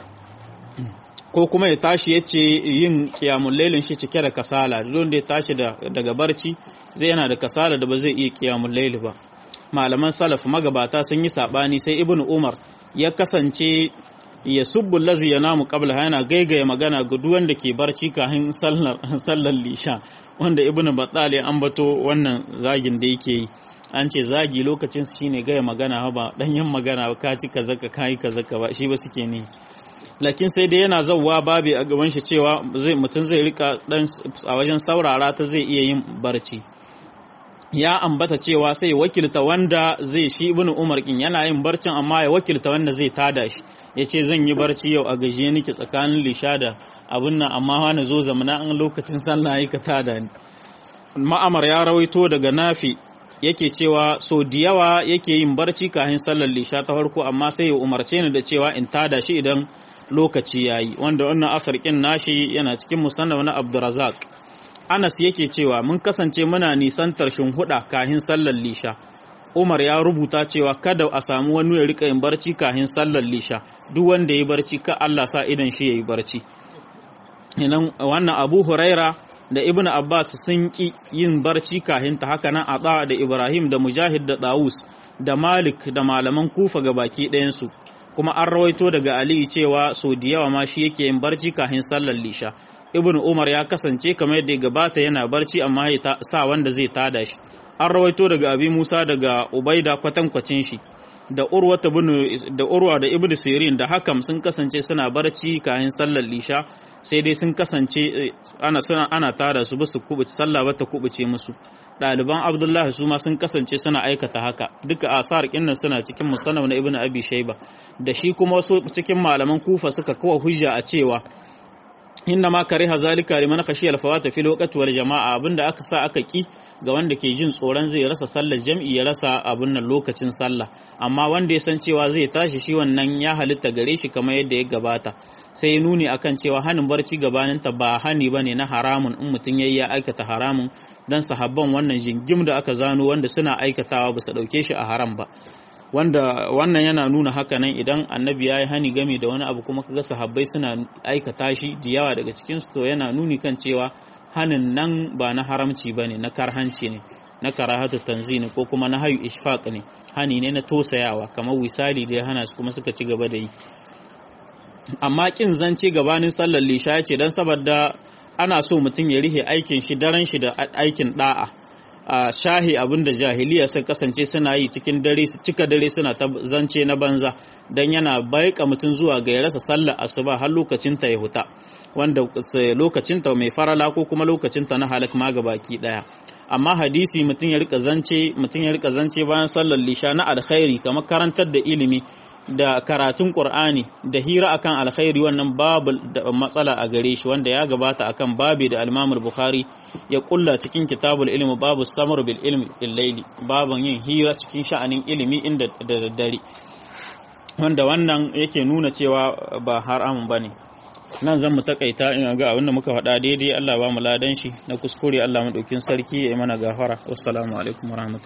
ko kuma ya tashi ya ce yin kiyamun lailin shi cike da kasala don da ya tashi daga barci zai yana da kasala da ba zai iya kiyamun laili ba malaman salaf magabata sun yi sabani sai ibnu umar ya kasance ya subbu lazi ya namu qabla yana gaigaya magana ga duk wanda ke barci kafin sallar sallar lisha wanda ibnu battal ya ambato wannan zagin da yake yi an ce zagi lokacin su shine gaya magana ba danyen magana ba ka ci kaza ka kai kaza ka ba shi ba suke ne lakin sai dai yana zauwa babi a gaban shi cewa zai mutum zai rika dan a wajen saurara ta zai iya yin barci ya ambata cewa sai wakilta wanda zai shi ibnu umar kin yana yin barcin amma ya wakilta wanda zai tada shi ya ce zan yi barci yau a gajiye nake tsakanin lisha da abin nan amma wani zo zamana an lokacin sallah yi ka tada ni ma'amar ya rawaito daga nafi yake cewa so da yawa yake yin barci kafin sallar lisha ta farko amma sai ya umarce ni da cewa in tada shi idan lokaci yayi wanda wannan asar kin nashi yana cikin musannaf na Abdurrazzaq Anas yake cewa mun kasance muna nisantar shinhuda kafin sallar lisha Umar ya rubuta cewa kada a samu wani ya rika yin barci kafin sallar lisha duk wanda ya barci ka Allah sa idan shi yayi barci wannan Abu Huraira da Ibn Abbas sun ki yin barci kafin ta haka nan Ata da Ibrahim da Mujahid da Dawus da Malik da malaman Kufa ga baki ɗayansu kuma an rawaito daga Ali cewa so da yawa ma shi yake yin barci kafin sallar lisha Ibn Umar ya kasance kamar yadda gabata yana barci amma ya sa wanda zai tada shi an rawaito daga Abi Musa daga Ubaida kwatankwacin shi da Urwa da Urwa da Ibn Sirin da Hakam sun kasance suna barci kafin sallar lisha sai dai sun kasance ana ana tada su ba su kubuce sallah ba ta kubuce musu ɗaliban abdullahi su ma sun kasance suna aikata haka duka asar kinnan suna cikin musannaf na ibnu abi shayba da shi kuma wasu cikin malaman kufa suka kawo hujja a cewa inna ma kariha zalika liman khashiya al-fawata fil waqti wal jama'a abinda aka sa aka ki ga wanda ke jin tsoron zai rasa sallar jam'i ya rasa abin nan lokacin sallah amma wanda ya san cewa zai tashi shi wannan ya halitta gare shi kamar yadda ya gabata sai ya nuni akan cewa hanin barci gabaninta ba hani bane na haramun in mutum yayi ya aikata haramun dan sahabban wannan jingim da aka zano wanda suna aikatawa ba su dauke shi a haram ba wanda wannan yana nuna haka nan idan annabi ya yi hani game da wani abu kuma kaga sahabbai suna aikata shi da yawa daga cikin su to yana nuni kan cewa hanin nan ba na haramci bane na karhanci ne na karahatu tanzini ko kuma na hayu ishfaq ne hani ne na tosayawa kamar wisali da ya hana su kuma suka ci gaba da yi amma kin zance gabanin sallar lisha ya ce don saboda ana so mutum ya rihe aikin shi daren shi da aikin da'a a shahi abinda jahiliya sun kasance suna yi cikin dare su cika dare suna ta zance na banza don yana baika mutum zuwa ga ya rasa sallar asuba har lokacinta ya huta wanda lokacinta mai farala ko kuma lokacinta na halak ma baki daya amma hadisi mutum ya rika zance mutum ya rika zance bayan sallar lisha na alkhairi kamar karantar da ilimi da karatun Qur'ani da hira akan alkhairi wannan babu da matsala a gare shi wanda ya gabata akan babi da al Bukhari ya kulla cikin kitabul ilmi babu samar bil ilmi illaili babun yin hira cikin sha'anin ilimi inda da daddare wanda wannan yake nuna cewa ba haramun bane nan zan mu takaita ina ga abinda muka faɗa daidai Allah ba mu ladan shi na kuskure Allah madaukin sarki ya yi mana gafara wassalamu alaikum warahmatullahi